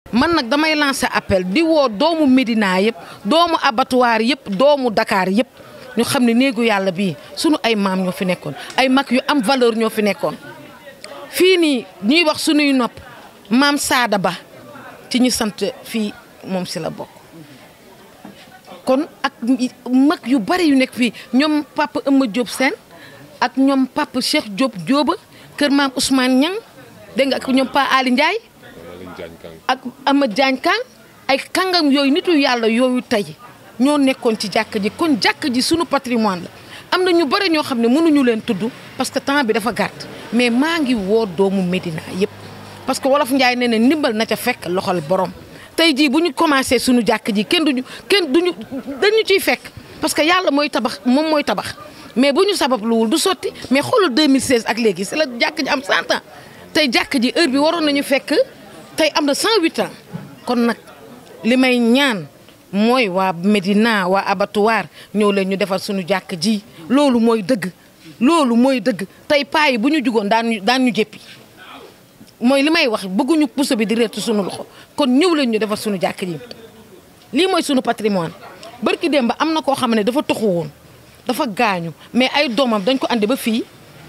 man nag damay lancer appel di woo doomu Médina yëpp doomu abattoir yëpp doomu Dakar yëpp ñu xam ne néegu yàlla bii sunu ay maam ñoo fi nekkoon ay mag yu am valeur ñoo fi nekkoon fii nii ñuy wax sunuy nopp maam Saada Ba ci ñu sant fii moom si la bokk kon ak mag yu bari yu nekk fii ñoom papa Eumeu Diop Sène ak ñoom papa Cheikh Diop Diouba kër maam Ousmane Niang dégg nga ak ñoom pa Ali Ndiaye ak Amath Diagne Kang ay kàngam yooyu nitu yàlla yooyu tey ñoo nekkoon ci jàkk ji kon jàkk ji sunu patrimoine la am na ñu bëri ñoo xam ne mënuñu leen tudd parce que temps bi dafa gàtt mais maa ngi woo doomu Médina yëpp parce que wolof Njaay nee na ndimbal na ca fekk loxol borom tey jii bu ñu commencé sunu jàkk ji kenn duñu kenn duñu dañu ciy fekk parce que yàlla mooy tabax moom mooy tabax mais bu ñu sababluwul du sotti mais xoolal 2016 ak léegi c'est la jàkk ji am 100 ans tey jàkk ji heure bi waroon nañu fekk tey am na 108 ans kon nag li may ñaan mooy waa Médina waa abattoir ñëw leen ñu defar suñu jàkk ji loolu mooy dëgg loolu mooy dëgg tey paa yi bu ñu jugoon daan ñu daan ñu jéppi mooy li may wax bëgguñu puso bi di reetu suñu loxo kon ñëw leen ñu defar suñu jàkk ji lii mooy suñu patrimoine barki démb am na koo xam ne dafa toxu woon dafa gaañu mais ay doomam dañ ko andi ba fii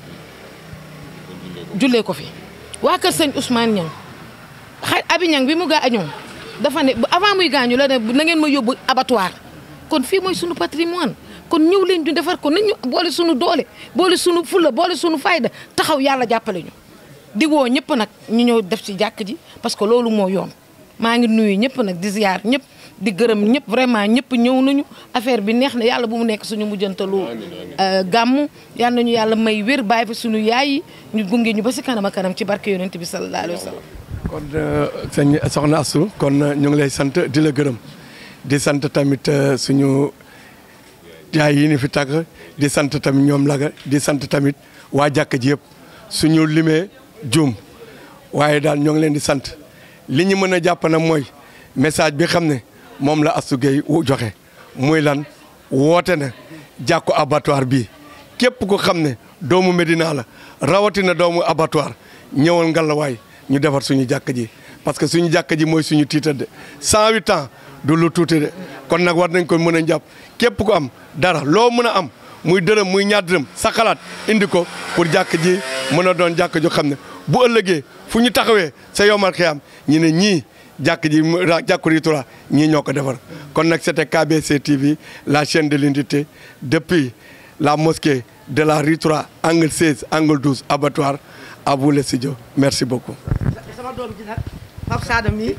jullee ko fi waa kër sëñ Ousmane Niang xay abi Niang bi mu gaañoo dafa ne avant muy gaañu la ne na ngeen ma yóbbu abattoir kon fii mooy sunu patrimoine kon ñëw leen ñu defar ko nañ ñu boole sunu doole boole sunu fulla boole sunu fayda taxaw yàlla jàppale ñu. di woo ñëpp nag ñu ñëw def ci jàkk ji parce que loolu moo yoon maa ngi nuyu ñëpp nag di ziar ñëpp di gërëm ñëpp vraiment ñëpp ñëw nañu affaire bi neex na yàlla bu mu nekk suñu mujjantalu gàmmu yal nañu yàlla may wér bàyyi fi suñu yaay yi ñu gunge ñu ba si kanam a kanam ci barke yonent bi sallallahu alayhi wa sallam kon sëñ soxna Astou kon ñu ngi lay sant di la gërëm di sant tamit suñu yaay yi ni fi tàgg di sant tamit ñoom laga di sant tamit waa jàkk ji yëpp suñu limee juum waaye daal ñoo ngi leen di sant li ñu mën a jàpp na mooy message bi xam ne moom la Astou Gueye joxe muy lan woote na jàkku abattoir bii képp ko xam ne doomu Médina la rawatina doomu abattoir ñëwal ngalawaay ñu defar suñu jàkk ji parce que suñu jàkk ji mooy suñu tiitar de 108 ans du lu tuuti de kon nag war nañ ko mën a jàpp képp ko am dara loo mën a am muy dërëm muy ñaar dërëm sa xalaat indi ko pour jàkk ji mën a doon jàkk ju xam ne bu ëllëgee fu ñu taxawee sa yomal xiyam ñu ne ñii jàkk ji jàkku Ritura ñii ñoo ko defar kon nag c'était KBC TV la chaîne de l'unité depuis la mosquée de la Ritura angle 16 angle 12 abattoir à vous le studio merci beaucoup. sama doom ji nag Pape Sada mii.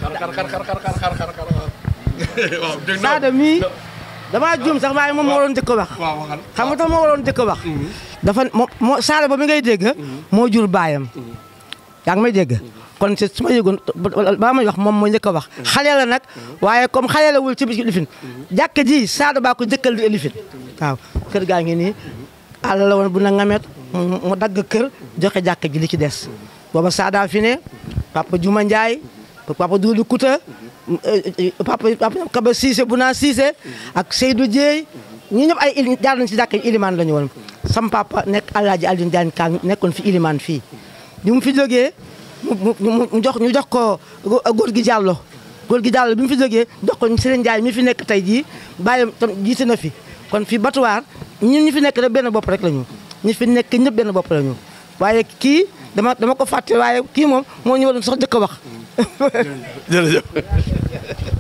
Sada mii damaa juum sax waaye moom moo waroon njëkk a wax. xam nga tax moo waroon njëkk a wax. dafa moo moo Sada ba mi ngay dégg. moo jur baayam. yaa ngi may dégg. kon ci su ma yëgoon ba may wax moom moo njëkk a wax. xale la nag waaye comme xale la wul ci biir lifin. jàkk ji Sada baa ko njëkkal di lifin. waaw kër gaa ngi nii àll la woon bu na ngamet mu dagg kër joxe jàkk ji li ci des. booba Sada fi ne papa Juma Ndiaye papa Doudou Kouta papa papa Kaba Cissé bu naa Cissé ak Seydou Dieye ñi ñëpp ay il jaar nañ si jàkk ji ilimaan la ñu woon. sam papa nekk Alaaji Alioune Diagne Kang nekkoon fi ilimaan fii bi mu fi jógee mu mu jox ñu jox ko góor gi Diallo góor gi Diallo bi mu fi jógee jox ko Serigne Ndiaye mi fi nekk tey jii bàyyam tam jiite na fi kon fi batuwaar ñun ñi fi nekk rek benn bopp rek la ñu ñi fi nekk ñëpp benn bopp la ñu waaye kii dama dama ko fàtte waaye kii moom moo ñu waroon sax jëkk a wax jërëjëf